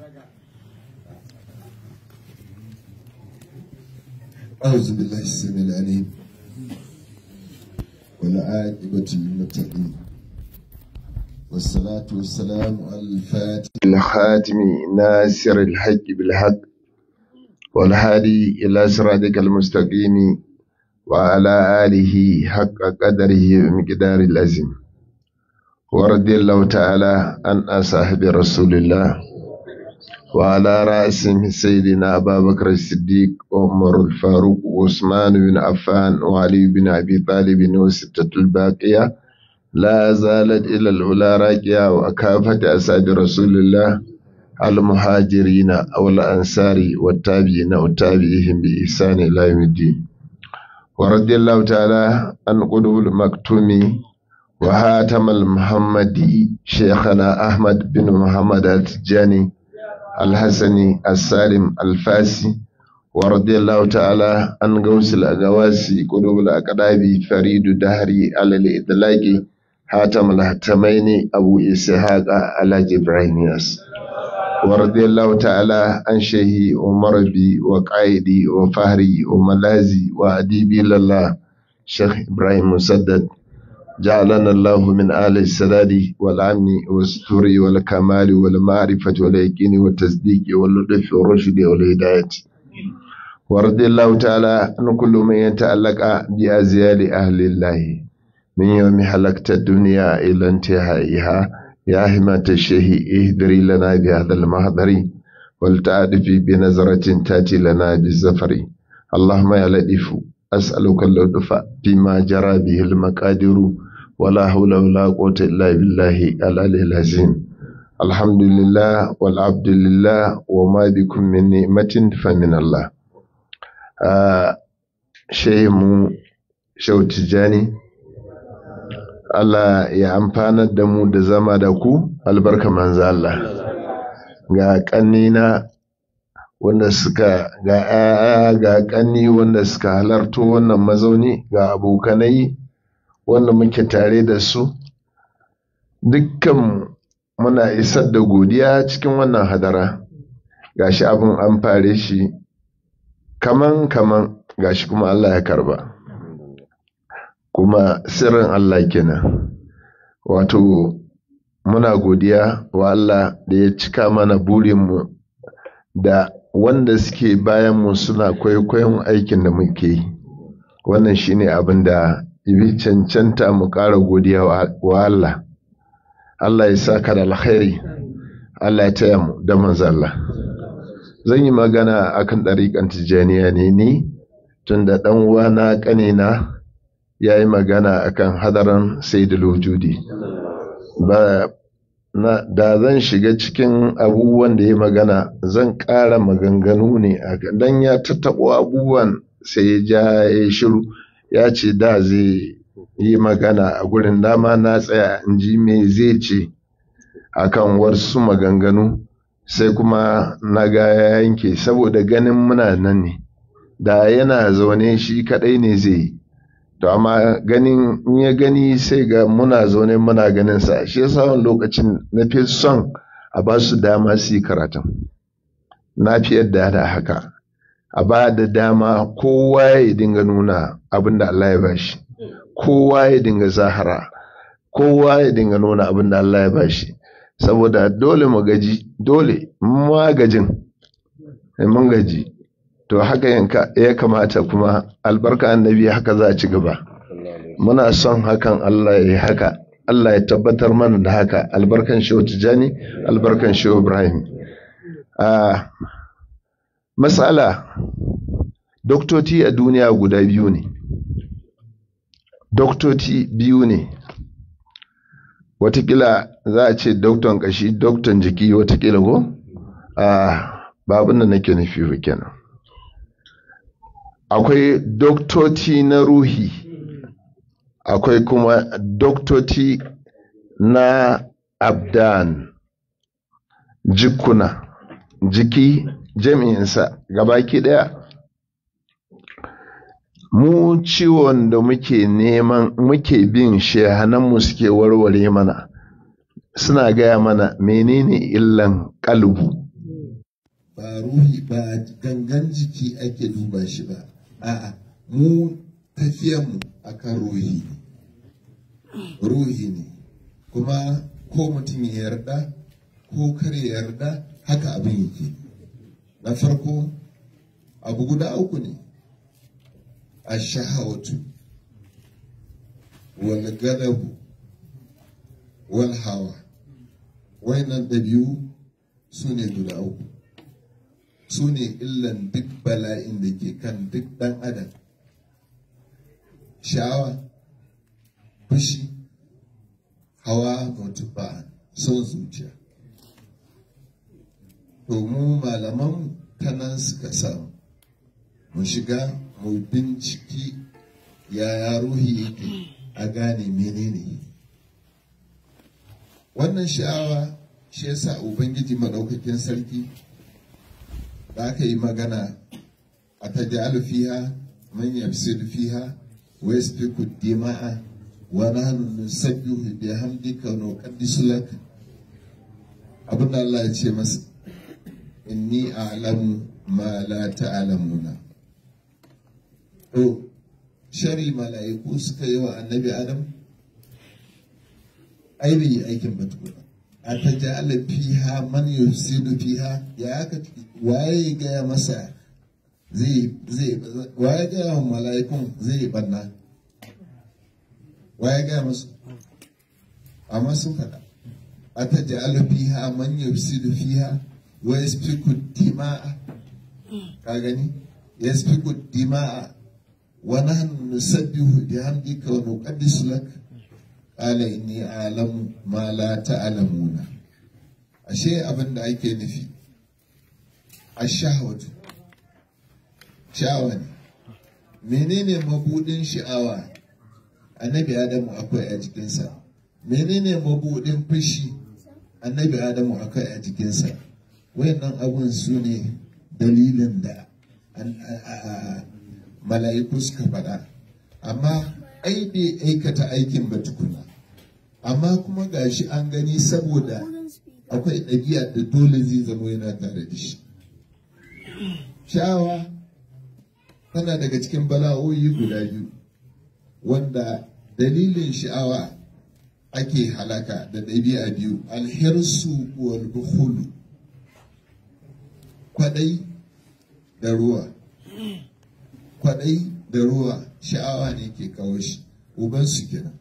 أعوذ بالله السميع العليم والعاقبة للمتقين والصلاة والسلام على الفاتح الخاتم ناصر الحق بالحق والهادي إلى صراطك المستقيم وعلى آله حق قدره ومقدار العظيم ورضي الله تعالى عن أصحاب رسول الله وعلى رأسهم سيدنا أبا بكر الصديق وعمر الفاروق وعثمان بن عفان وعلي بن أبي طالب وستة الباقية لا زالت إلى العلا راجعة وكافة أصحاب رسول الله المهاجرين أو الأنصار والتابعين والتابعيهم بإحسان إلى يوم الدين ورضي الله تعالى عن قلوب المكتوم وهاتم المحمدي شيخنا أحمد بن محمد التجاني الحسني السالم الفاسي ورضي الله تعالى عن غوث الأغواسي قلوب الأقداب فريد دهري على الإطلاق حاتم الهتمين أبو إسحاق على جبرائيل ياس ورضي الله تعالى عن شيخي عمر بي وقائدي وفهري وملازي وأديبي لله شيخ إبراهيم مسدد جعلنا الله من آل السداد والأمن والستر والكمال والمعرفة واليقين والتصديق واللطف والرشد والهداية ورضي الله تعالى عن كل من يتعلق بأزيال أهل الله من يوم حلقت الدنيا إلى انتهائها يا همة الشيخ اهدري لنا بهذا المحضر ولتعرفي بنظرة تأتي لنا بالزفر اللهم يا لطيف أسألك اللطف فيما جرى به المقادير ولا حول ولا قوة إلا بالله العلي العظيم الحمد لله والعبد لله وما بكم من نعمة فمن الله آه شيء مو شو تجاني Allah ya amfanar da mu da zama da ku albarka manzo Allah ga kannina wanda suka ga ‘ya'ya ga ƙanni wanda suka halarto wannan mazauni ga abokanai wanda muke tare da su dukkan muna isar da godiya cikin wannan hadara gashi abin an fare shi kaman kaman gashi kuma Allah ya karba kuma sirrin Allah kenan wato muna godiya wa Allah da ya cika mana burinmu da wanda suke bayan mu suna kwaikwayon aikin da muke yi wannan shine abin da ibi cancanta mu ƙara godiya wa Allah Allah ya saka da alkhairi Allah ya taya mu da manzo Allah zan yi magana akan ɗariƙan tijjaniya ne ni tun da ɗan uwana ƙanina ya yi magana akan hadaran sayyidul wujudi ba na da zan shiga cikin abubuwan da ya magana zan ƙara maganganu ne don ya tattaɓo abubuwan sai ya ja ya shiru ya ce da zai yi magana a gurin dama na tsaya in ji me zai ce akan wasu maganganu sai kuma na ga ya yanke saboda ganin muna nan ne da yana zaune shi kaɗai ne zai yi to amma ganin in ya gani sai ga muna zaune muna ganin sa shi yasa wani lokacin na fi son a ba su dama su yi karatun na fi yadda da haka a ba da dama kowa ya dinga nuna abin da Allah ya bashi kowa ya dinga zahara kowa ya dinga nuna abin da Allah ya bashi saboda dole mu gaji dole magajin mun gaji to haka ya kamata kuma albarka annabi haka za a ci gaba muna son hakan Allah ya yi haka Allah ya tabbatar mana da haka albarkan shehu tijani albarkan shehu ibrahim a matsala doktoci a duniya guda biyu ne doktoci biyu ne watakila za a ce dokton kashi dokton jiki watakila ko a babin da nake nufi kenan akwai doktoci na ruhi akwai kuma doktoci na abdan jikuna jiki jami'insa gabaki daya mu ciwon da muke neman muke bin shehananmu suke warware mana suna gaya mana menene illan kalbu ba ruhi ba gangan jiki ake duba shi ba a'a mu tafiyanmu akan ruhi ne ruhi ne kuma ko mutum ya yarda ko kar ya yarda haka abin yake na farko abu guda uku ne a shahawatu wal gadabu wal hawa wayannan ɗabi'u su ne guda uku su ne illan duk bala'in da ke kan duk ɗan adam sha'awa fushi hawa mutuba son zuciya to mu malaman ta nan suka samu mu shiga mu binciki yaya ruhi yake a gane menene wannan sha'awa shi yasa ubangiji maɗaukakin sarki da aka yi magana a ta fiha man yafsidu fiha wa yasfiku dima'a wa nahnu nusabbihu bihamdika wa nuqaddisu lak abinda Allah ya ce masa inni a'lamu ma la ta'lamuna to shari mala'iku suka yi wa annabi adam ai bai yi aikin ba tukuna a ta ja'ala fiha man yufsidu fiha ya aka waye gaya masa zai zai waye gaya wa mala'ikun zai banna waye gaya masu amma sun faɗa a ta ja'ala fiha man yufsidu fiha wa yasfiku dima'a ka gani yasfiku dima'a wa nahnu nusabbihu bihamdika wa nuqaddisu lak qala inni a'lamu ma la ta'lamuna ashe abin da ake nufi ashahwatu sha'awa ne menene mabudin sha'awa annabi adamu akwai a jikinsa menene mabudin fushi annabi adamu akwai a jikinsa wayannan abun su ne dalilin da mala'iku suka faɗa amma ai bai aikata aikin ba tukuna amma kuma gashi an gani saboda akwai ɗabi'a da dole zai zama yana tare da shi sha'awa tana daga cikin bala'o'i guda biyu wanda dalilin sha'awa ake halaka da ɗabi'a biyu alhirsu wal bukhulu kwadai da ruwa kwadai da ruwa sha'awa ne ke kawo shi ubansu kenan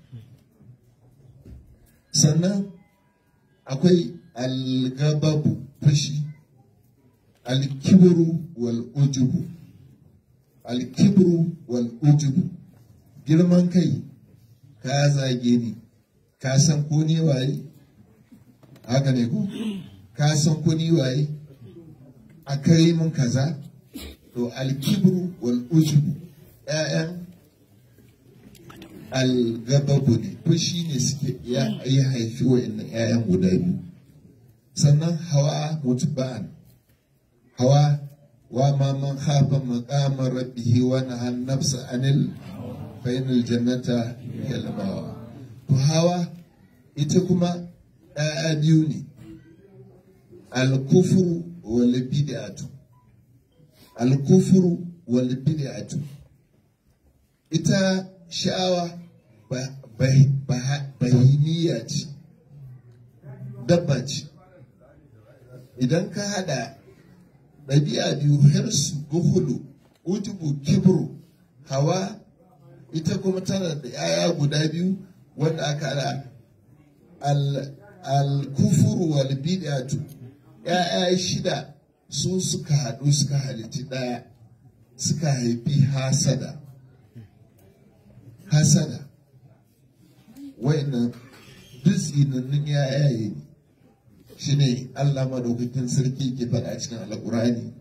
sannan akwai algababu fashi alkibru wal ujubu alkibru wal ujubu girman kai ka zage ni ka san ko ne waye haka ne ko ka san ko ni waye a kai mun kaza to alkibru wal ujubu ƴaƴan algababu ne fushi ne suke ya haifi wa'annan ƴaƴan guda biyu sannan hawa mutba'an hawa wa ma man khafa maqama rabbihi wa nahan nafsa anil fa inal jannata hiya to hawa ita kuma ɗaya biyu ne alkufuru wal bid'atu alkufuru wal bid'atu ita sha'awa bahimiyya ce dabba ce idan ka hada ɗabi'a biyu hirsu guhulu ujubu kibru hawa ita kuma tana da yaya guda biyu wanda aka hada al-kufuru wal bid'atu ya'ya shida su suka haɗu suka halitti ɗaya suka haifi hasada hasada wa'annan duk tsinannun yayaye ne shi ne Allah madaukakin sarki ke faɗa cikin alƙur'ani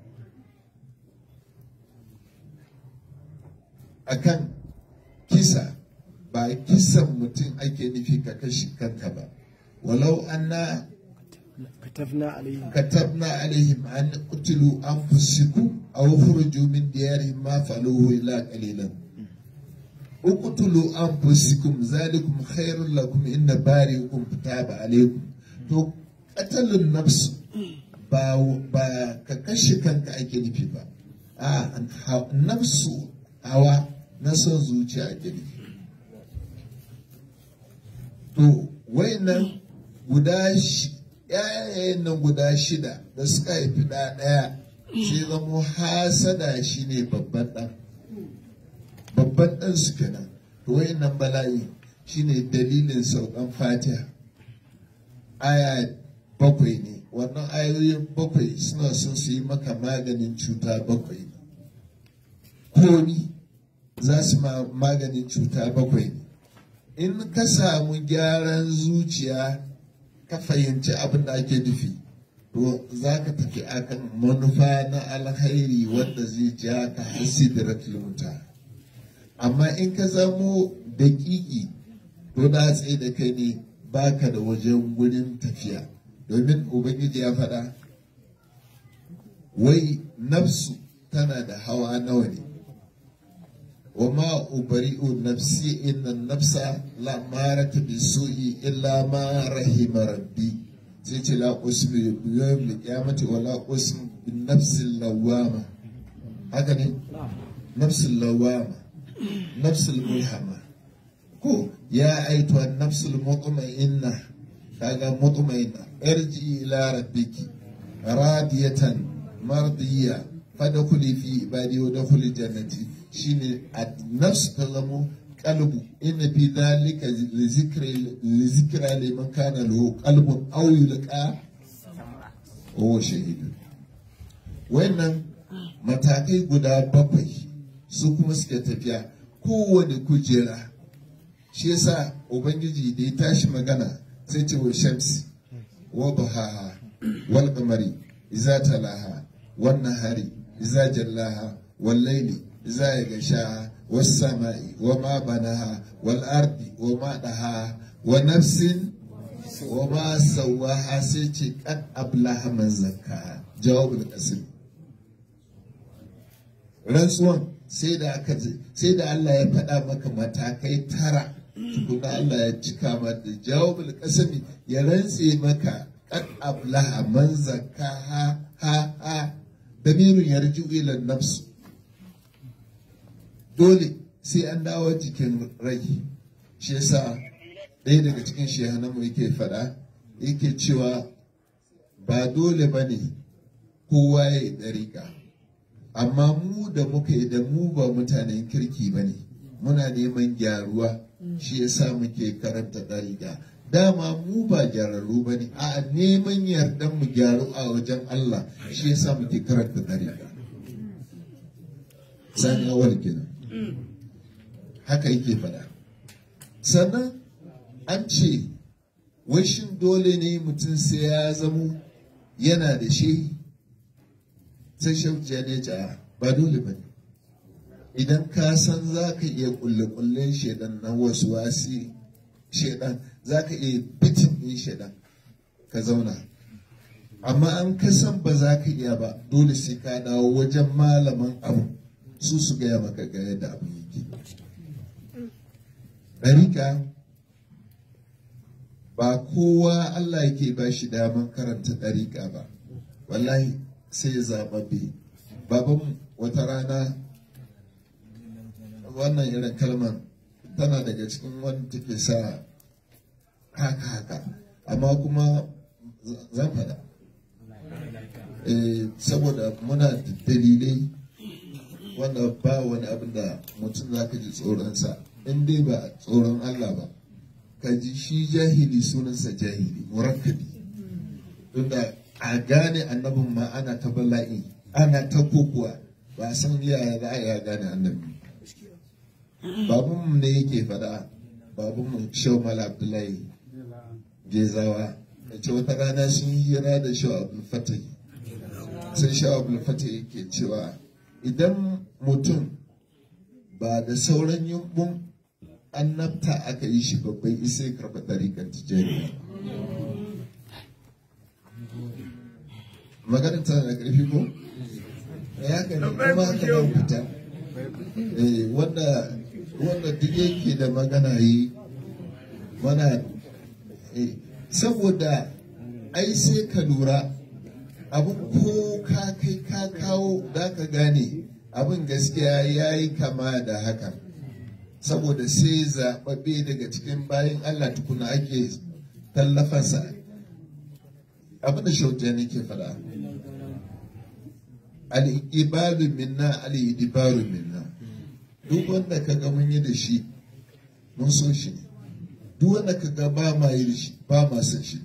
akan kisa ba kisan mutum ake nufi ka kashi kanka ba walau anna كتبنا عليهم كتبنا عليهم أن قتلوا أنفسكم أو خرجوا من ديارهم ما فعلوه إلا قليلا اقتلوا أنفسكم ذلكم خير لكم إن بارئكم تاب عليكم تو قتل النفس ba ba ka kashe kanka ake nufi ba a nafsu hawa na son zuciya ake nufi to wayannan guda yayayen nan guda shida da suka haifi ɗaya ɗaya sai zamo hasada shine babban ɗan babban ɗan su kenan to wayannan bala'i shine dalilin saukan fatiha aya bakwai ne wannan ayoyin bakwai suna son su yi maka maganin cuta bakwai ne komi za su ma maganin cuta bakwai ne in ka samu gyaran zuciya ka fahimci abin da ake nufi to za ka tafi akan manufa na alkhairi wanda zai ja ka hasidratul wuta amma in ka zamo daƙiƙi to na tsaye da kai ne baka da wajen gurin tafiya domin ubangiji ya faɗa wai nafsu tana da hawa nawa ne wa ma ubari'u nafsi inna nafsa la marata bi su'i illa ma rahima rabbi sai ce la usmi bi yawmil qiyamati wa la usmi bin nafsil lawama haka ne nafsil lawama nafsil mulhama ko ya aituwa nafsul mutma'inna kaga mutma'inna irji ila rabbiki radiyatan mardiya fadkhuli fi ibadi wa dakhuli jannati shine nafs ta zamo qalbu inna fi dhalika li zikri li zikra liman kana lahu qalbun aw yulqa wa shahidun wannan matakai guda bakwai su kuma suke tafiya kowane kujera shi yasa ubangiji da ya tashi magana sai ce wa shamsi wa duhaha wal qamari iza talaha wan nahari iza jallaha wal layli iza yagashaha was samai wa ma banaha wal ardi wa ma daha wa nafsin wa ma sawaha sai ce kad ablaha man zakka jawabul qasim rantsuwan sai da aka sai da Allah ya faɗa maka matakai tara tukuna Allah ya cika mata jawabul qasami ya rantse maka qad ablaha man zakkaha ha ha damirun yarju ila nafs dole sai an dawo cikin rai shi yasa ɗaya daga cikin shehananmu yake faɗa yake cewa ba dole ba ne kowa ya yi ɗariƙa amma mu da muka yi da mu ba mutanen kirki ba ne muna neman gyaruwa shi yasa muke karanta ɗariƙa dama mu ba gyararru ba ne a neman yardan mu gyaru a wajen Allah shi yasa muke karanta ɗariƙa sani awal kenan haka yake faɗa sannan an ce wai shin dole ne mutum sai ya zamo yana da shi sai shauciya ne ja ba dole ba ne idan ka san za ka iya kulle-kullen shaidan na wasu wasi shaidan za ka iya bitin ɗin shaidan ka zauna amma an ka san ba za ka iya ba dole sai ka dawo wajen malaman abu su su gaya maka ga yadda abu yake ɗarika ba kowa Allah yake ba shi daman karanta ɗarika ba wallahi sai zaɓaɓɓe baban wata rana wannan irin kalmar tana daga cikin wanda take sa haka haka amma kuma zan faɗa saboda muna da dalilai wanda ba wani abin da mutum za ka ji tsoronsa in dai ba tsoron Allah ba ka ji shi jahili sunansa jahili murakkabi tunda a gane annabin ma ana ta bala'i ana ta kokuwa ba san yaya za a yi gane annabi babun ne yake faɗa babun mu shau mala abdullahi gezawa da ce wata rana sun yi hira da shau abdul fatih sai shau abdul fatih yake cewa idan mutum ba da sauran yumbun annabta aka yi shi babban isai karɓa ɗariƙar tijjaniya maganin tana da ƙarfi ko? ya gani kuma aka nan fita wanda wanda duk yake da magana yi mana saboda ai sai ka lura abin ko ka kai ka kawo da ka gane abin gaskiya ya yi kama da hakan saboda sai zaɓaɓɓe daga cikin bayan Allah tukuna ake tallafansa abin da shauta ne ke faɗa al'ibalu minna al'idibaru minna duk wanda ka ga mun yi da shi mun so shi ne duk wanda ka ga ba ma yi da shi ba ma son shi ne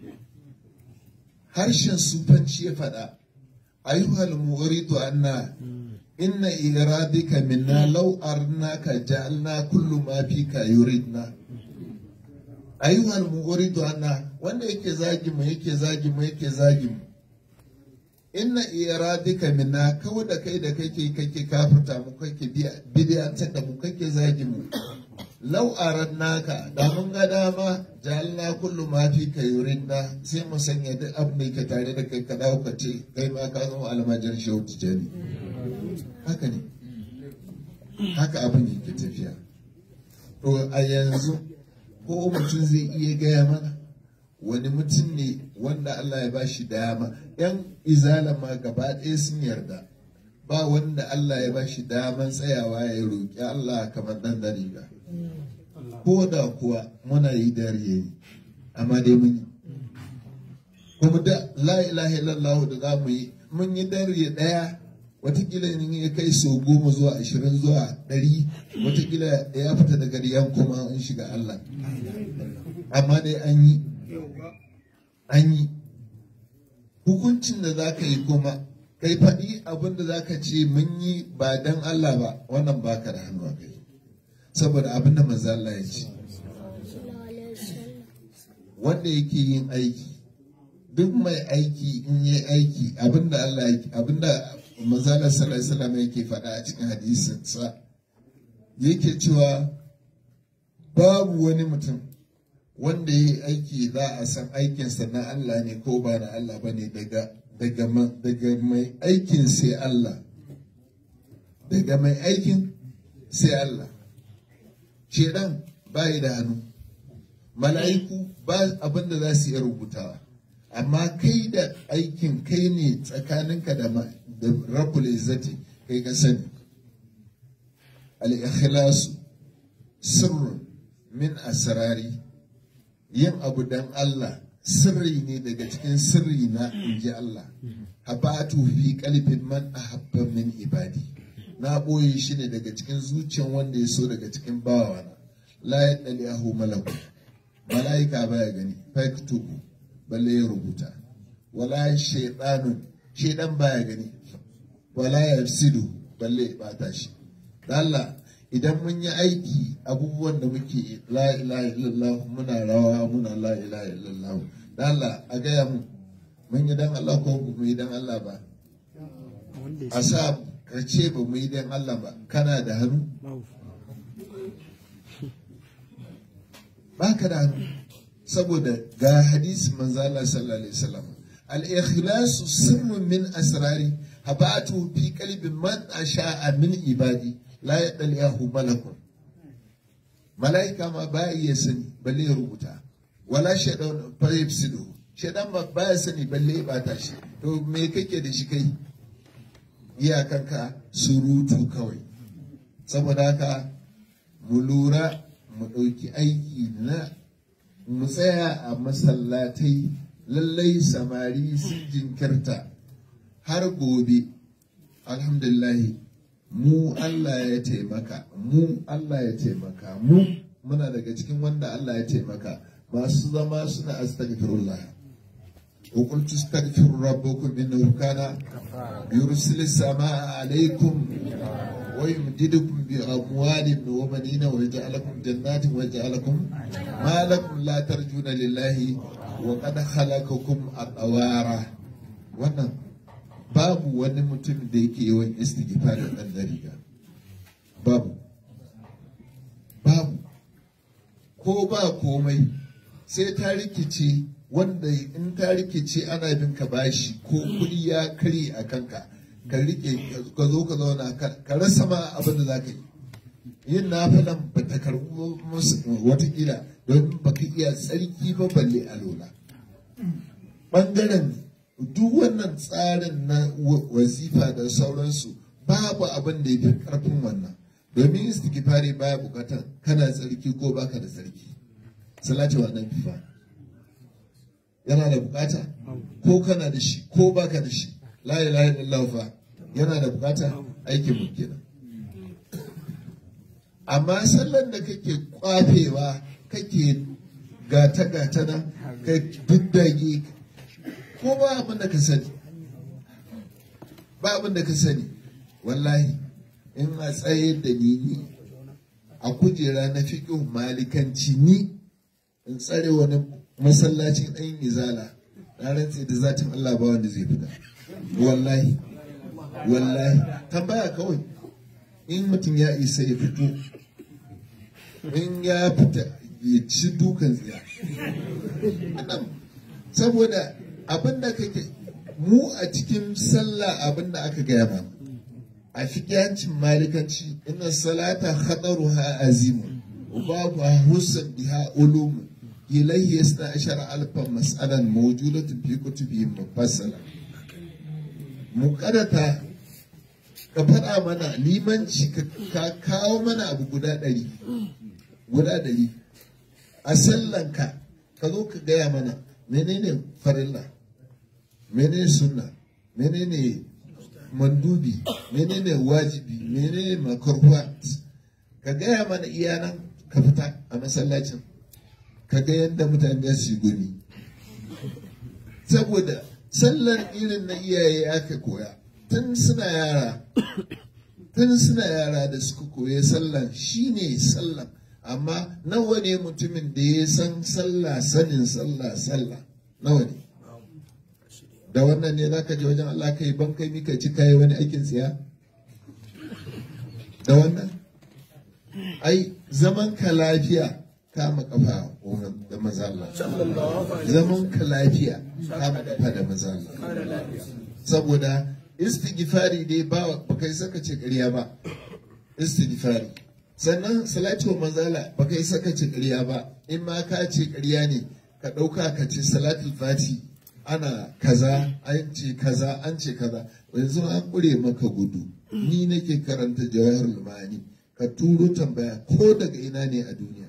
harshen sufanci ya faɗa ayyuhal mughridu anna inna iradika minna law arnaka ja'alna kullu ma fika yuridna ayyuhal mughridu anna wanda yake zagi mu yake zagi mu yake zagi mu inna iradika minna kawai da kai da kake kake kafirta mu kake bidiyantar da mu kake zagi mu lau naka da mun ga dama jalna kullu ma fi ka yurinna sai mu sanya duk abin da yake tare da kai ka dawo ka ce kai ma ka zama almajar shehu tijani haka ne haka abin yake tafiya to a yanzu ko mutum zai iya gaya mana wani mutum ne wanda Allah ya bashi dama yan izala ma gaba ɗaya sun yarda ba wanda Allah ya bashi daman tsayawa ya roƙi Allah kamar ɗan dariga ko da kuwa muna yi dariya yi amma dai mun yi kuma da la ilaha illallah da za mu yi mun yi dariya ɗaya watakila in ya kai sau goma zuwa ashirin zuwa ɗari watakila ya fita daga riyan kuma an shiga Allah amma dai an yi an yi hukuncin da za ka yi kuma kai faɗi abin da za ka ce mun yi ba don Allah ba wannan baka da hannu a kai saboda abin da manzo Allah ya ce wanda yake yin aiki duk mai aiki in yi aiki abin da Allah yake abin da manzo Allah sallallahu alaihi wasallam yake faɗa a cikin hadisin sa yake cewa babu wani mutum wanda ya yi aiki za a san aikinsa na Allah ne ko ba na Allah ba ne daga daga mai aikin sai Allah daga mai aikin sai Allah shedan bayi da hannu mala'iku ba abin da za su iya rubutawa amma kai da aikin kai ne tsakaninka da rabbul izzati kai ka sani al-ikhlasu sirrun min asrari yin abu dan Allah sirri ne daga cikin sirri na inji Allah habatu fi qalbin man ahabba min ibadi na boye shi ne daga cikin zuciyan wanda ya so daga cikin bawana la yadlihu malaku malaika baya gani faktubu balle ya rubuta wala shaytanun shaydan baya gani wala yafsidu balle ya bata shi Allah idan mun yi aiki abubuwan da muke la ilaha illallah muna rawa muna la ilaha illallah da Allah a gaya mu mun yi dan Allah ko mu yi dan Allah ba a sa ka ce ba mu yi dan Allah ba kana da hannu ba ka da hannu saboda ga hadisi manzo Allah sallallahu alaihi wasallam al-ikhlasu sirrun min asrari habatu fi qalbi man asha'a min ibadi la ya ɗan yahu malakun mala'ika ma ba iya sani balle ya rubuta wala shaidan fayyib sido shaidan ma ba ya sani balle ya bata shi to me kake da shi kai iyakanka surutu kawai saboda haka mu lura mu ɗauki aiki na mu tsaya a masallatai lallai samari sun jinkirta har gobe alhamdulillahi mu Allah ya taimaka mu Allah ya taimaka mu muna daga cikin wanda Allah ya taimaka masu zama suna astaghfirullah wa qul tastaghfiru rabbakum innahu kana yursilu samaa alaykum wa yumdidukum bi amwalin wa banina wa yaj'alakum jannatin wa yaj'alakum ma lakum la tarjuna lillahi wa qad khalaqakum atwara wannan babu wani mutum da yake yawan istighfar da ɗan dariga babu babu ko ba komai sai ta rikice wanda in ta rikice ana bin ka bashi ko kuɗi ya kare a kanka ka rike ka zo ka zauna ka rasa ma abin da za ka yi yin nafilan ba ta karɓi watakila don ba ka iya tsarki ba balle a lola ɓangaren duk wannan tsarin na wazifa da sauransu babu abin da ya fi karfin wannan domin istighfari baya bukatan kana tsarki ko baka da tsarki salati wa nan fa yana da bukata ko kana da shi ko baka da shi la ilaha illallah fa yana da bukata aikin mu kenan amma sallan da kake kwafewa kake gata gata nan ka diddage ko ba abin da ka sani ba abin da ka sani wallahi in a tsaye da ni ni a kujera na fiƙin malikanci ni in tsare wani masallacin ɗan izala na rantse da zatin Allah ba wanda zai fita wallahi wallahi tambaya kawai in mutum ya isa ya fito in ya fita ya ci dukan tsiya saboda abinda kake mu a cikin sallah abinda aka gaya ma a fikiyancin malikanci ina salata khadaruha azimu babu husan biha ulumu ilayhi yasna ashara alfan mas'alan mawjudatun fi kutubi mufassala muqaddata ka faɗa mana limanci ka kawo mana abu guda ɗari guda ɗari a sallanka ka zo ka gaya mana menene farilla menene sunna menene mandubi menene wajibi menene makarwa ka gaya mana iyanan ka fita a masallacin ka ga yadda mutane su gumi saboda sallar irin na iyaye aka koya tun suna yara tun suna yara da suka koya sallan shine sallan amma nawa ne mutumin da ya san sallah sanin sallah sallah nawa ne da wannan ne zaka je wajen Allah kai ban kai mika ci kai wani aikin tsiya da wannan ai zaman ka lafiya kama kafa da maza Allah zaman ka lafiya kama kafa da maza Allah saboda istighfari dai ba kai saka ce ƙarya ba istighfari sannan salati wa manzala ba kai saka ce ƙarya ba in ma ka ce ƙarya ne ka ɗauka ka ce salatul fati ana kaza an ce kaza an ce kaza yanzu an ƙure maka gudu ni nake karanta jawahar lumani ka turo tambaya ko daga ina ne a duniya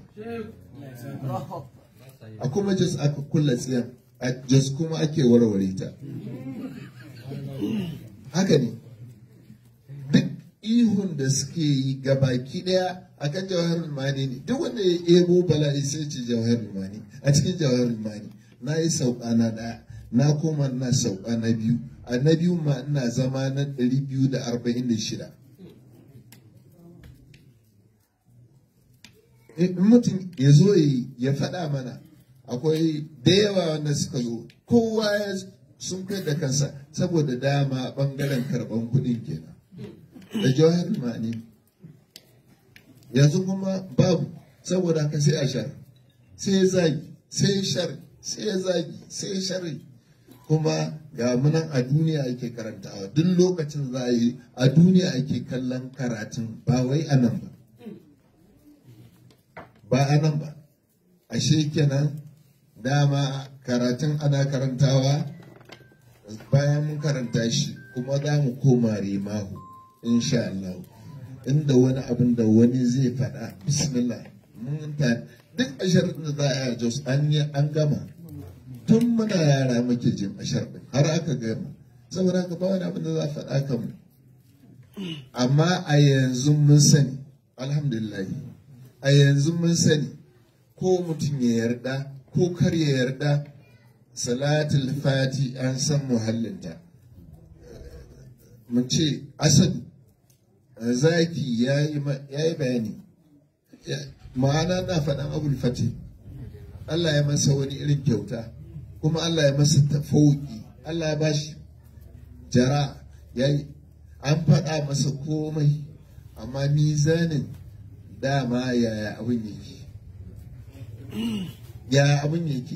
a kuma jas aka kulla tsiyan a jas kuma ake warware ta haka ne duk ihun da suke yi gabaki daya a kan jawahar mani ne duk wanda ya ebo bala'i sai ce jawahar mani a cikin jawahar mani na yi sauka na daya na koma na sauka na biyu a na biyu ma ina zama na 246 in mutum ya zo ya faɗa mana akwai da yawa wanda suka zo kowa ya sun kai da kansa saboda dama ɓangaren karɓan kuɗin kenan da jawahar mani yanzu kuma babu saboda haka sai a shar sai zagi sai shar sai zagi sai shari kuma ga munan a duniya ake karantawa duk lokacin za a yi a duniya ake kallon karatun ba wai a nan ba ba a nan ba ashe kenan dama karatun ana karantawa bayan mun karanta shi kuma za mu koma rimahu insha Allah inda wani abin da wani zai faɗa bismillah mun ta duk ashar da za a yi jos an yi an gama tun muna yara muke jin ashar din har aka gama saboda haka ba wani abin da za a faɗa kan mu amma a yanzu mun sani alhamdulillah a yanzu mun sani ko mutum ya yarda ko kar ya yarda salatul fati an san muhallinta mun ce asadu zaki ya yi bayani ma'ana na faɗan abul fati Allah ya masa wani irin kyauta kuma Allah ya masa tafauki Allah ya bashi jara ya yi an faɗa masa komai amma mizanin dama yaya abin yake ya abin yake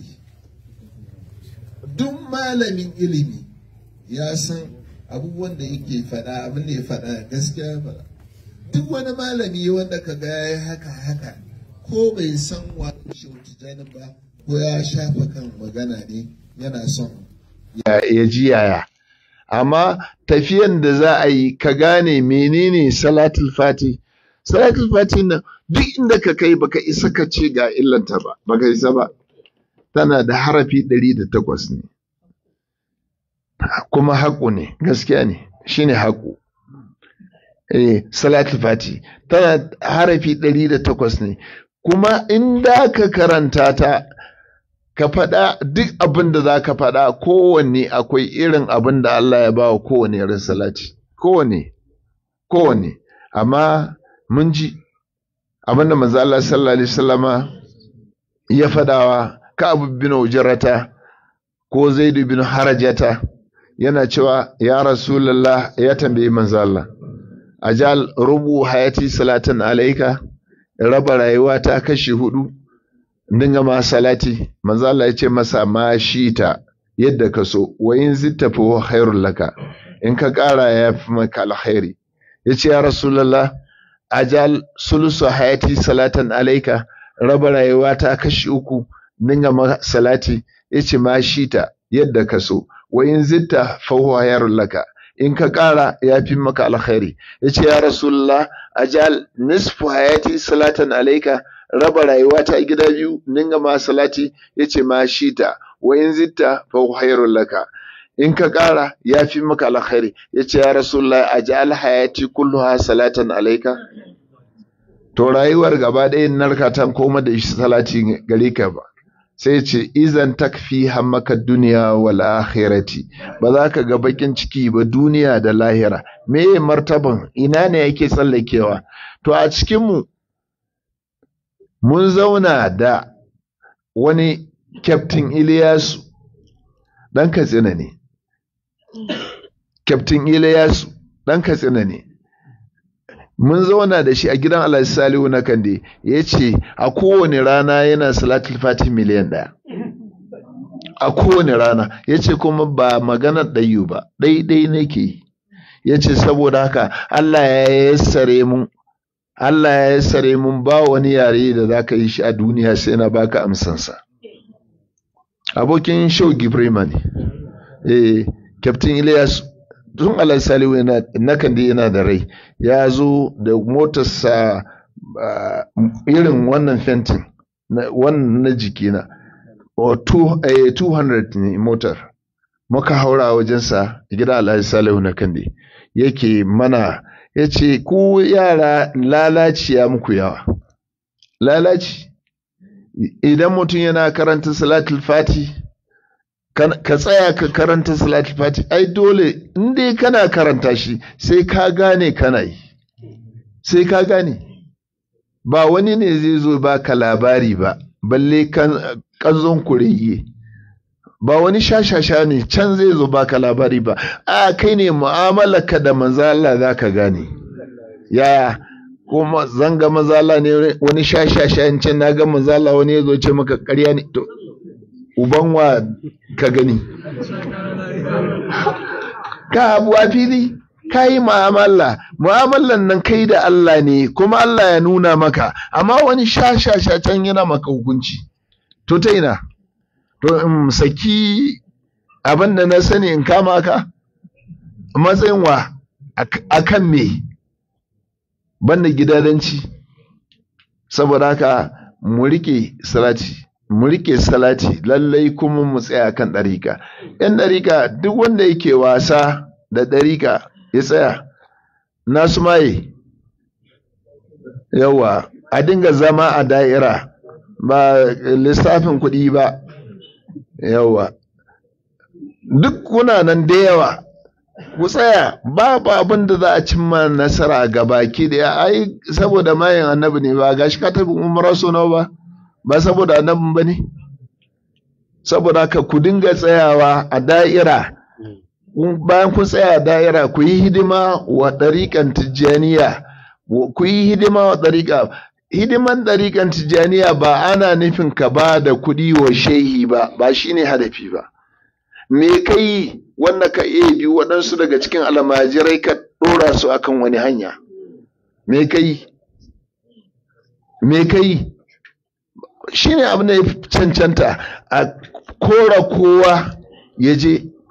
duk malamin ilimi ya san abubuwan da yake faɗa abin da ya faɗa gaskiya faɗa duk wani malami wanda ka ga ya haka haka ko bai san wani shi ba ko ya shafa kan magana ne yana son ya, ya ji yaya amma tafiyan da za a yi ka gane menene salatul fati salatul fati nan duk inda ka kai baka isa ka ce ga illanta ba baka isa ba tana da harafi ɗari da takwas ne kuma haƙu ne gaskiya ne shine haƙu eh salatul fati tana harafi ɗari da takwas ne kuma inda ka karanta ta ka faɗa duk abin da za ka faɗa kowanne akwai irin abin da Allah ya ba wa kowanne irin salati kowanne kowanne amma mun ji abin da manzo Allah sallallahu alaihi wasallama ya faɗawa ka abu bin ujrata ko zaidu bin harajata yana cewa ya rasulullah ya tambayi manzo Allah ajal rubu hayati salatan alaika raba rayuwa ta kashi hudu dinga ma salati manzo Allah ya ce masa ma shi ta yadda ka so wa in zitta fa khairul laka in ka ƙara ya fi maka alkhairi yace ya rasulullah ajal sulusu hayati salatan alaika raba rayuwa ta kashi uku dinga ma salati yace ma shi ta yadda ka so wa in zitta fa khairul laka in ka ƙara ya fi maka alkhairi yace ya rasulullah ajal nisfu hayati salatan alaika raba rayuwa ta gida biyu ninga ma salati yace ma shi ta wa in zitta fa khairul laka in ka ƙara ya fi maka alkhairi yace ya rasulullah ajal hayati kulluha salatan alaika to rayuwar gaba ɗaya narka ta koma da shi salati gare ka ba sai ce izan takfi hammaka duniya wal akhirati ba za ka ga bakin ciki ba duniya da lahira me martaban ina ne yake tsallakewa to a cikin mu mun zauna da wani kyaftin Iliyasu ɗan Katsina ne. Kyaftin Iliyasu ɗan Katsina ne. Mun zauna da shi a gidan Alhaji Salihu na Kande ya ce a kowane rana yana salatul fati miliyan ɗaya. A kowane rana ya ce kuma ba maganar ɗayu ba, ɗaiɗai nake yi. Ya ce saboda haka Allah ya yassare mun Allah ya yassare mun ba wani yare da za ka yi shi a duniya sai na baka amsansa. Abokin Shau Gibrima ne, eh, Captain Ilyas tun Alal Salihu na kan yana da rai, ya zo da motarsa irin wannan fentin, wannan na jikina, 200 ne motar. Muka haura wajensa gida Alhaji Salihu na kande yake mana ya ce ku yara lalaci ya muku yawa lalaci idan mutum yana karanta salatul fati ka tsaya ka karanta salatul fati ai dole inda kana karanta shi sai ka gane kana yi sai ka gane ba wani ne zai zo ba ka labari ba balle kanzon kureye ba wani shashasha ne can zai zo baka labari ba a kai ne mu'amalarka da manzala za ka gane yaya kuma zanga manzala ne wani shashasha in can na ga manzala wani ya zo ce maka karya ne to uban wa ka gani ka abu a fili ka yi mu'amala mu'amalan nan kai da Allah ne kuma Allah ya nuna maka amma wani shashasha can yana maka hukunci to ta ina to in saki abin da na sani in kama ka matsayin wa a kan me banda gidadanci saboda haka mu rike salati mu rike salati lallai kuma mu tsaya kan ɗarika yan ɗarika duk wanda yake wasa da ɗarika ya tsaya nasu maye yawa a dinga zama a da'ira ba lissafin kuɗi ba yawa duk kuna nan da yawa ku tsaya babu abin da za a cimma nasara ga baki da ai saboda mayin annabi ne ba gashi ka tafi umara so nawa ba ba saboda annabin ba ne saboda haka ku dinga tsayawa a da'ira bayan kun tsaya a da'ira ku yi hidima wa ɗariƙan tijjaniya ku yi hidima wa ɗariƙa hidiman ɗariƙan tijjaniya ba ana nufin ka ba da kuɗi wa shehi ba ba shine hadafi ba me kai wanda ka iya bi waɗansu daga cikin almajirai ka ɗora su akan wani hanya me kai me kai shine abin da ya cancanta a kora kowa ya je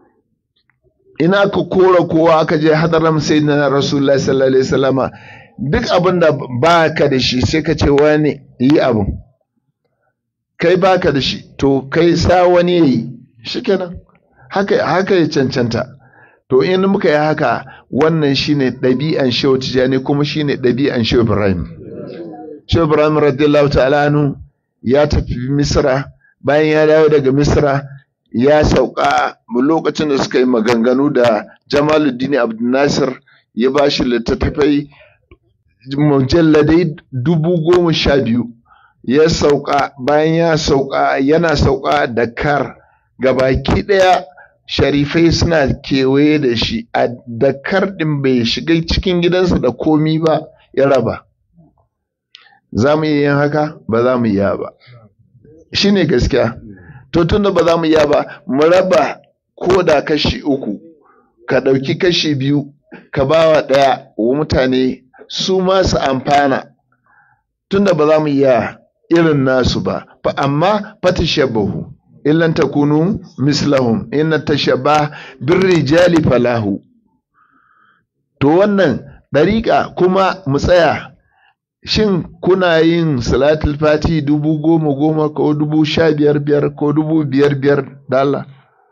ina ka kora kowa aka je hadaram sai na rasulullahi sallallahu alaihi wasallama duk abin da ba ka da shi sai ka ce wani yi abin kai ba ka da shi to kai sa wani ya yi shikenan haka haka ya cancanta to in muka yi haka wannan shine ɗabi'an shehu tijani kuma shine ɗabi'an shehu ibrahim shehu ibrahim radiyallahu ta'ala anhu ya tafi misra bayan ya dawo daga misra ya sauka lokacin da suka yi maganganu da jamaluddin abdulnasir ya ba shi littattafai mujalladai dubu goma sha biyu ya sauka bayan ya sauka yana sauka da kar gabaki ɗaya sharifai suna kewaye da shi a dakar ɗin bai shiga cikin gidansa da komi ba ya raba za mu yi yin haka ba za mu iya ba shi ne gaskiya to tunda ba za mu iya ba mu raba ko da kashi uku ka ɗauki kashi biyu ka bawa ɗaya wa mutane su ma su amfana tunda ba za mu iya irin nasu ba fa amma fatashabahu illan takunu mislahum inna tashabba birrijali falahu to wannan dariƙa kuma mu tsaya shin kuna yin salatul fati dubu goma goma ko dubu sha biyar biyar ko dubu biyar biyar da Allah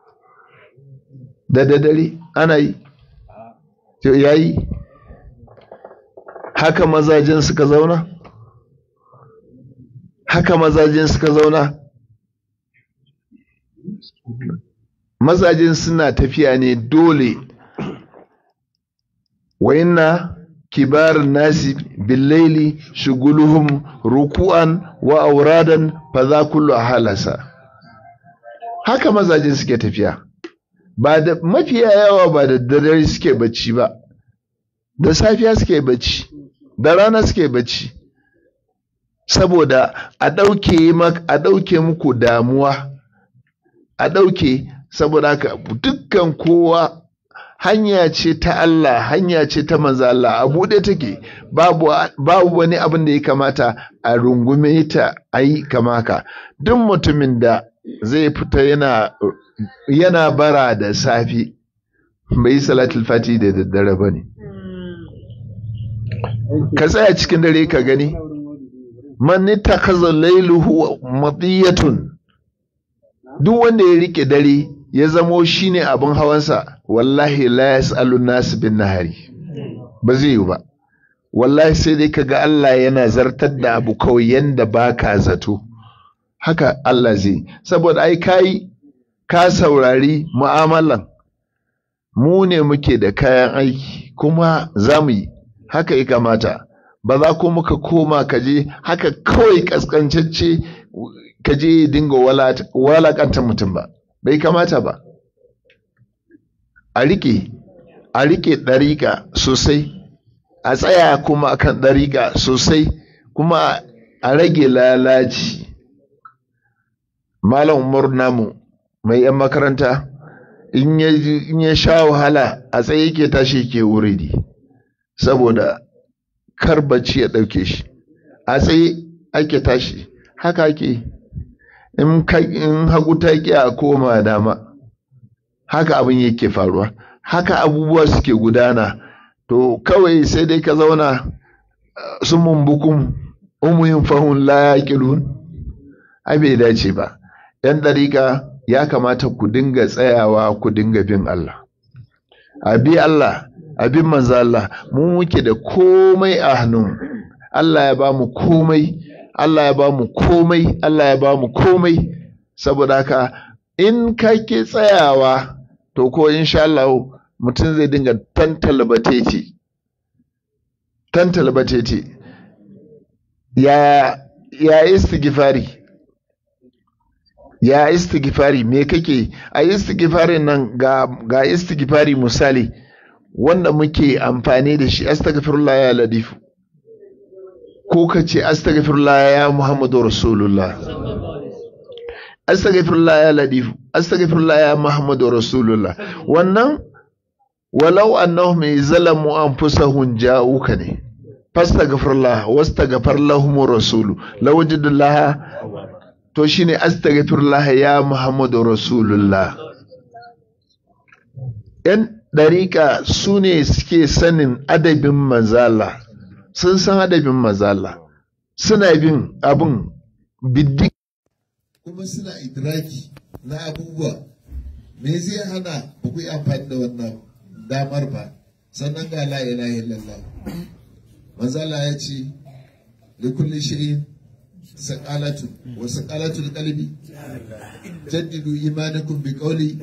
da dare ana yi yayi haka mazajen suka zauna haka mazajen suka zauna mazajen suna tafiya ne dole wa inna kibar nasi billaili shuguluhum ruku'an wa auradan fa za kullu halasa haka mazajen suke tafiya ba da mafiya yawa ba da dare suke bacci ba da safiya suke bacci da rana suke bacci saboda a ɗauke a ɗauke muku damuwa a ɗauke saboda haka dukkan kowa hanya ce ta Allah hanya ce ta manzo Allah a buɗe take babu babu wani abin da ya kamata a rungume ta a yi kama haka duk mutumin da zai fita yana yana bara da safi bai salatul fati da daddare ba ne ka tsaya cikin dare ka gani man ittakhadha layluhu madiyatun duk wanda ya rike dare ya zamo shine abin hawansa wallahi la yasalu nas bin nahari ba zai yi ba wallahi sai dai kaga Allah yana zartar da abu kawai yanda baka zato haka Allah zai saboda ai kai ka saurari mu'amalan mu ne muke da kayan aiki kuma za mu yi haka ya kamata ba za ko muka koma kaje haka kawai kaskancacce kaje dinga walakanta mutum ba bai kamata ba a rike a rike ɗariƙa sosai a tsaya kuma akan ɗariƙa sosai kuma a rage lalaci malam umar namu mai yan makaranta in ya sha wahala a tsaye ke tashi ke wuridi saboda kar bacci ya ɗauke shi a tsaye ake tashi haka ake in hagu ta ƙi a koma dama haka abin yake faruwa haka abubuwa suke gudana to kawai sai dai ka zauna sun mumbukun umuyin fahun la yaƙilun ai bai dace ba ‘yan ɗariƙa ya kamata ku dinga tsayawa ku dinga bin Allah abi Allah abin manzo Allah mu muke da komai a hannun Allah ya ba mu komai Allah ya ba mu komai Allah ya ba mu komai saboda haka in ka ke tsayawa to ko insha Allah mutum zai dinga tantalbatete tantalbatete ya ya istighfari ya istighfari me kake a istighfarin nan ga ga istighfari misali wanda muke amfani da shi astaghfirullah ya ladifu ko ka ce astaghfirullah ya muhammadu rasulullah astaghfirullah ya ladifu astaghfirullah ya muhammadu rasulullah wannan walau annahum zalamu anfusahum ja'uka ne fastaghfirullah wastaghfar lahum rasulu lawajidullah to shine astaghfirullah ya muhammadu rasulullah yan ɗariƙa su ne suke sanin adabin mazala sun san adabin mazala suna bin abin biddi kuma suna idraki na abubuwa me zai hana ba ku yi amfani da wannan damar ba sannan ga la ilaha illallah manzala ya ce li kulli shay'in saqalatun wa saqalatul qalbi jaddidu imanakum bi qawli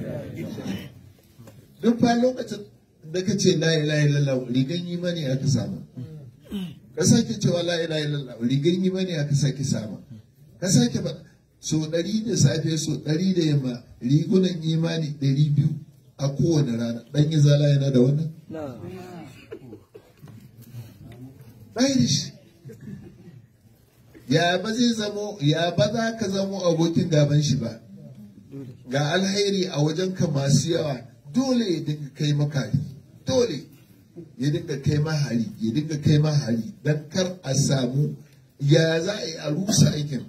duk fa lokacin da ka ce la ilaha illallah rigan imani aka samu ka sake cewa la ilaha illallah rigan imani aka sake samu ka sake ba so ɗari da safe so ɗari da yamma rigunan imani ɗari biyu a kowane rana ɗan yi zala yana da wannan ɗaya shi ya ba zai zamo ya ba za ka zamo abokin gaban shi ba ga alhairi a wajen ka masu yawa dole ya dinga kai maka dole ya dinga kai mahari ya dinga kai mahari don kar a samu ya za a yi a rusa aikin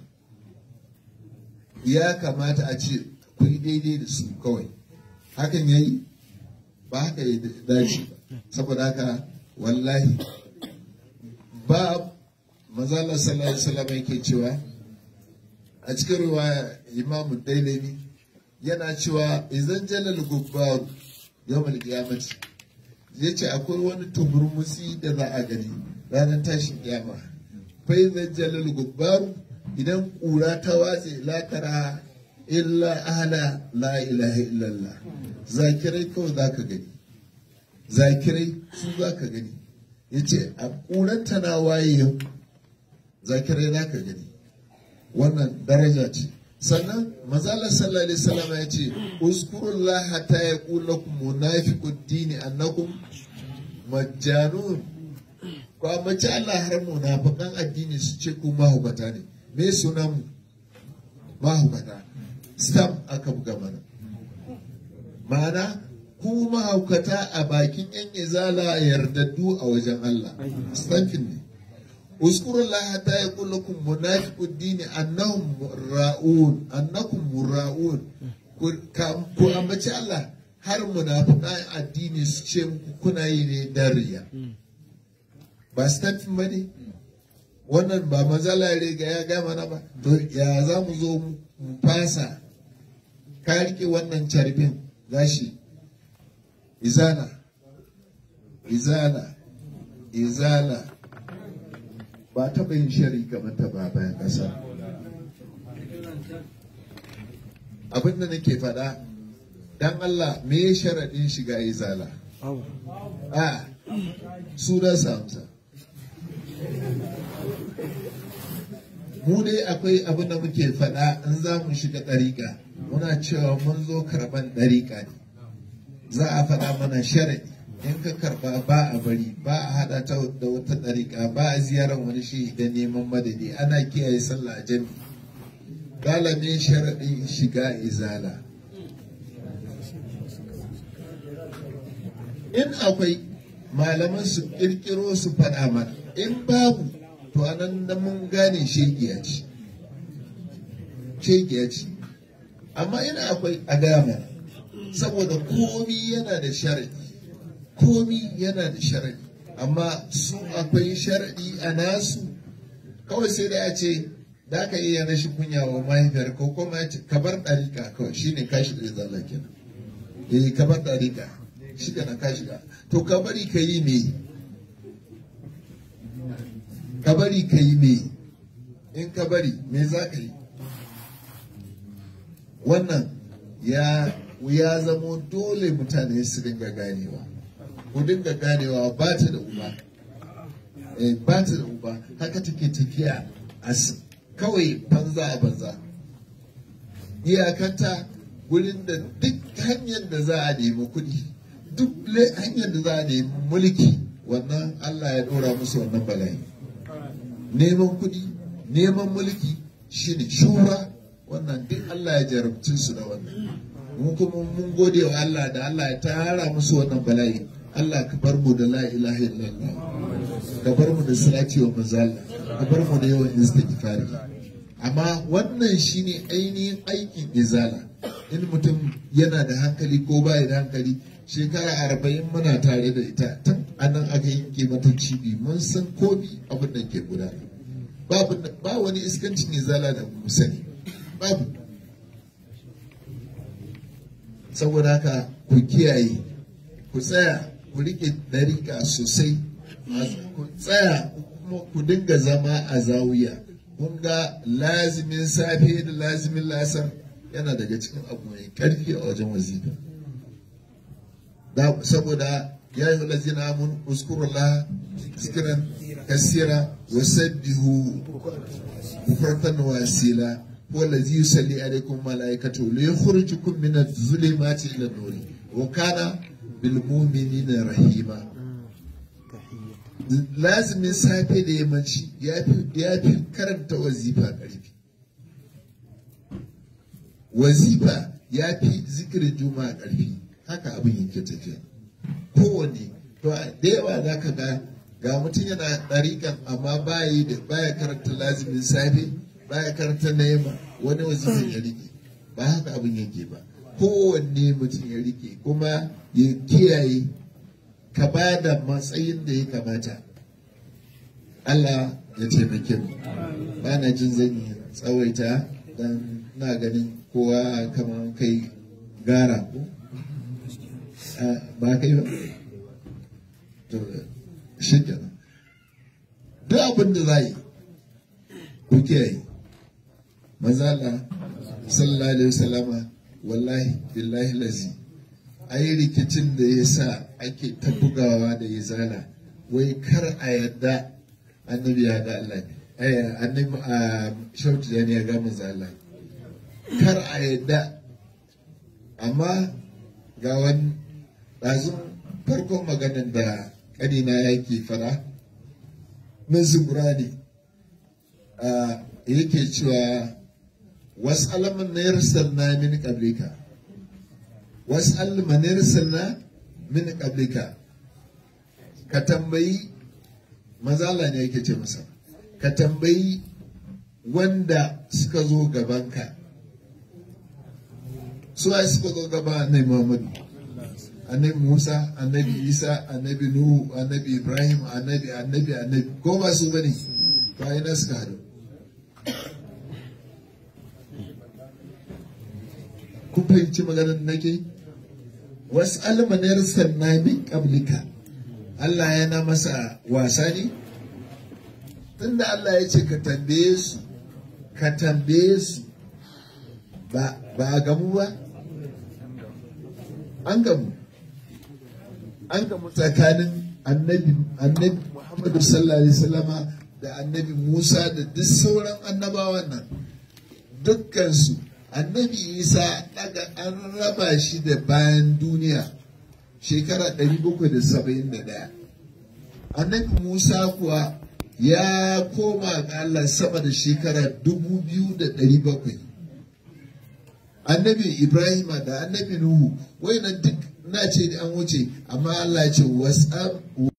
ya kamata a ce ku yi daidai da su kawai hakan ya yi ba haka ya dace ba saboda haka wallahi ba mazala sallallahu alaihi wasallam yake cewa a cikin riwaya imamu dailami yana cewa idan jalal gubbar yawmal qiyamati ya ce akwai wani tumurmusi da za a gani ranar tashin kiyama fa idan jalal gubbar idan ƙura ta watse lakara illa ahla la ilaha illallah zakirai kawai za ka gani zakirai su za ka gani ya ce a ƙuran tana waye yau zakirai za ka gani wannan daraja ce sannan mazalar sallallahu alaihi wasallam ya ce uskurullah hatta ya kula ku munafiqud dini annakum majjanun ko mace Allah har munafiqan addini su ce ku mahubata ne me sunan mu mahaukata stamp aka buga mana ma'ana ku mahaukata a bakin yan izala yardaddu a wajen Allah stampin ne uskurullah ta ya kullakum munafiqud dini annahum ra'un annakum mura'un ku ambaci Allah har munafiqan addini su ce muku kuna yi ne dariya ba stampin ba ne wannan ba mazala riga ya gama na ba to ya za mu zo mu fasa ka rike wannan carbin gashi izala izala izala ba taɓa yin shari kamar ta ba bayan ƙasa abin da nake faɗa dan Allah me sharaɗin shiga izala a su da samsa mu dai akwai abin da muke faɗa in za mu shiga ɗariƙa muna cewa mun zo karɓan ɗariƙa ne za a faɗa mana sharaɗi in ka karɓa ba a bari ba a haɗa ta da wata ɗariƙa ba a ziyarar wani shi da neman madadi ana kiyaye sallah a jami galibin sharaɗin shiga izala in akwai malaman su ƙirƙiro su faɗa mana in babu to anan da mun gane shegiya ce shegiya ce amma ina akwai a gama saboda komi yana da sharadi komi yana da sharadi amma su akwai sharadi a nasu kawai sai da ya ce da ka iya rashin kunya wa mahaifiyar ko kuma ya ce ka bar ɗarika kawai shine ka shiga zala kenan eh ka bar ɗarika shi na ka shiga to ka bari ka yi me ka bari ka yi me in ka bari me za ka yi wannan ya ya zamo dole mutane su dinga ganewa ku dinga ganewa ba ta da uba eh, ba ta da uba haka take tafiya a kawai banza a banza iyakanta wurin da duk hanyar da za a nemi kuɗi duk hanyar da za a nemi mulki wannan allah ya ɗora musu wannan bala'i neman kuɗi neman mulki shine shura wannan duk Allah ya jarabci su da wannan mun kuma mun gode wa Allah da Allah ya tara musu wannan bala'i Allah ka bar mu da la ilaha illallah ka bar mu da salati wa manzo Allah ka bar mu da yawan istighfari amma wannan shine ainihin aikin izala in mutum yana da hankali ko baya da hankali shekara arba'in muna tare da ita tun anan aka yanke mata cibi mun san komi abin da ke gudana ba wani iskancin izala da mu sani babu saboda haka ku kiyaye ku tsaya ku rike dariƙa sosai ku tsaya kuma ku dinga zama a zawiya kun ga lazimin safe da lazimin lasar yana daga cikin abu mai karfi a wajen wazifa saboda ya yi lazina mun uskurullah zikiran kasira wa sabbihu bukratan wasila هو الذي يصلي عليكم ملائكته ليخرجكم من الظلمات الى النور وكان بالمؤمنين رحيما lazimin safe da yammaci ya fi karanta wazifa ƙarfi wazifa ya fi zikirin juma'a ƙarfi haka abin yake tafiya kowanne to da yawa za ka ga ga mutum yana ɗariƙan amma baya karanta lazimin safe baya karanta na yamma wani wazifin ya rike ba haka abin yake ba kowanne mutum ya rike kuma ya kiyaye ka ba da matsayin da ya kamata Allah ya taimake mu ba na jin zan yi tsawaita dan na ganin kowa kamar kai gara ko ba kai ba to shi kenan duk abin da za yi ku kiyaye mazala sallallahu alaihi wasallama wallahi billahi lazi ai rikicin da ya sa ake ta bugawa da ya zala wai kar a yadda annabi ya ga Allah ne annabi a shautu da ya ga mazala kar a yadda amma ga wani ɗazun farkon maganin da ƙanina yake fara min zubura ne yake cewa wasu alamun na yarsalna min qablika wasu alamun na yarsalna min qablika ka tambayi mazala ne yake ce masa ka tambayi wanda suka zo gabanka su ai suka zo gaba annabi Muhammadu annabi Musa annabi Isa annabi Nuhu annabi Ibrahim annabi annabi annabi ko ba su bane ba ina suka haɗu kun fahimci maganar nake wasu almanar sanna min qablika Allah yana masa wasa ne tunda Allah ya ce ka tambaye su ka tambaye su ba a gamu ba an gamu an gamu tsakanin annabi annabi Muhammadu sallallahu alaihi wasallama da annabi Musa da duk sauran annabawan nan dukkansu annabi Isa daga an raba shi da bayan duniya shekara 771 annabi Musa kuwa ya koma ga Allah sama da shekara 2700 annabi Ibrahim da annabi Nuhu wayannan duk na ce an wuce amma Allah ce wasu